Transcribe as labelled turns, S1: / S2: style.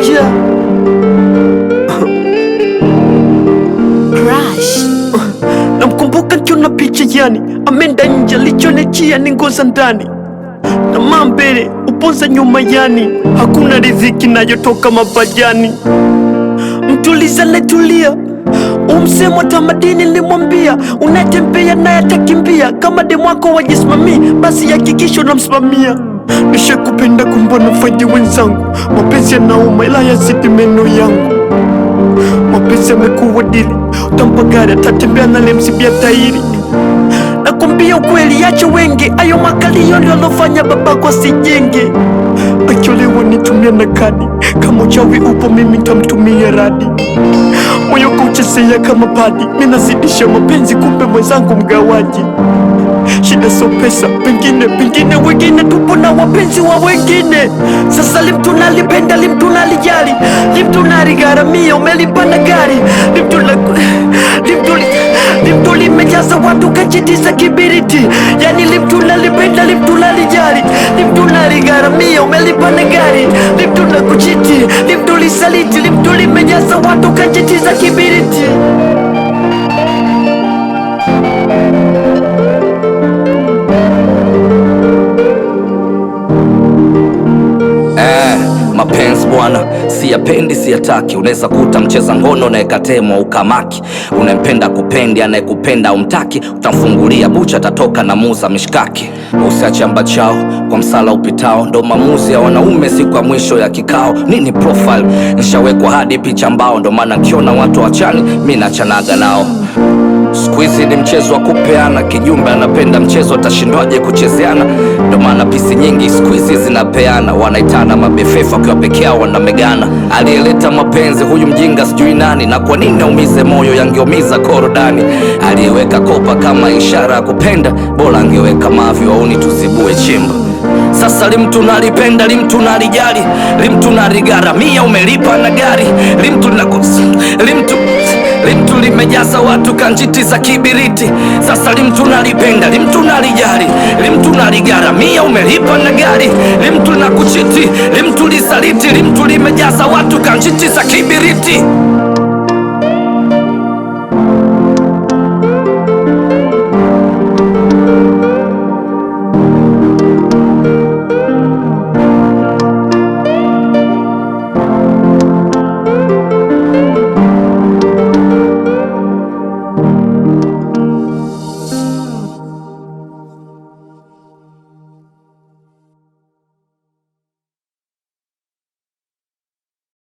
S1: danger.
S2: Crush.
S1: Namkumbuka kiona picha yani, ameenda nje, alichonijia ni ngoza ndani na maa mbele uponza nyuma yani, hakuna riziki nayotoka mapajani. Mtuliza netulia umsemo tamadini nilimwambia, unatembea naye atakimbia. Kama demu wako wajisimamii, basi hakikisha unamsimamia. Nishakupenda kumbona faidi wenzangu, mapenzi yanauma ila yazidi meno yangu. Mapenzi yamekuwa dili, utampa gari atatembea nalemsibia tairi. Nakwambia ukweli, acha wengi, ayo makalio ndio alofanya babako asijenge. Acholewa nitumia na kadi, kama uchawi upo mimi ntamtumia radi. Moyo kuchezea kama padi, minazidisha mapenzi, kumbe mwenzangu mgawaji. Shida sio pesa, pengine pengine wengine tupo na wapenzi wa wengine. Sasa limtu nalipenda, limtu nalijali, limtu naligharamia, umelipanda gari, limtu na limtu limtu limejaza watu kachitiza kibiriti, yani limtu nalipenda, limtu nalijali, limtu naligharamia, umelipanda gari, limtu na kuchiti, limtu lisaliti, limtu limejaza watu kachitiza kibiriti.
S3: Eh, mapenzi bwana, siyapendi siyataki. Unaweza kuta mcheza ngono naekatemwa ukamaki. Unempenda kupendi, anayekupenda umtaki, utamfungulia bucha, atatoka na muza mishkaki. Usiache amba chao kwa msala upitao, ndo maamuzi ya wanaume siku ya mwisho ya kikao. Nini profile nishawekwa hadi picha mbao, ndo maana nkiona watu wachani mi nachanaga nao. Siku hizi ni mchezo wa kupeana, kijumbe anapenda mchezo, atashindwaje kuchezeana? Ndo maana pisi nyingi siku hizi zinapeana, wanaitana mabefefa wakiwa peke yao wanamegana. Aliyeleta mapenzi huyu mjinga sijui nani, na kwa nini aumize moyo, yangeumiza korodani. Aliyeweka kopa kama ishara ya kupenda, bora angeweka mavi, wauni tuzibue chimba. Sasa limtu nalipenda, limtu nalijali, limtu naligharamia, umelipa na gari, limtu na limtu limtu limejaza watu kanjiti za kibiriti. Sasa limtu nalipenda, limtu nalijali, limtu naligharamia, umelipa na gari, limtu na kuchiti, limtu lisaliti, limtu limejaza watu kanjiti za kibiriti.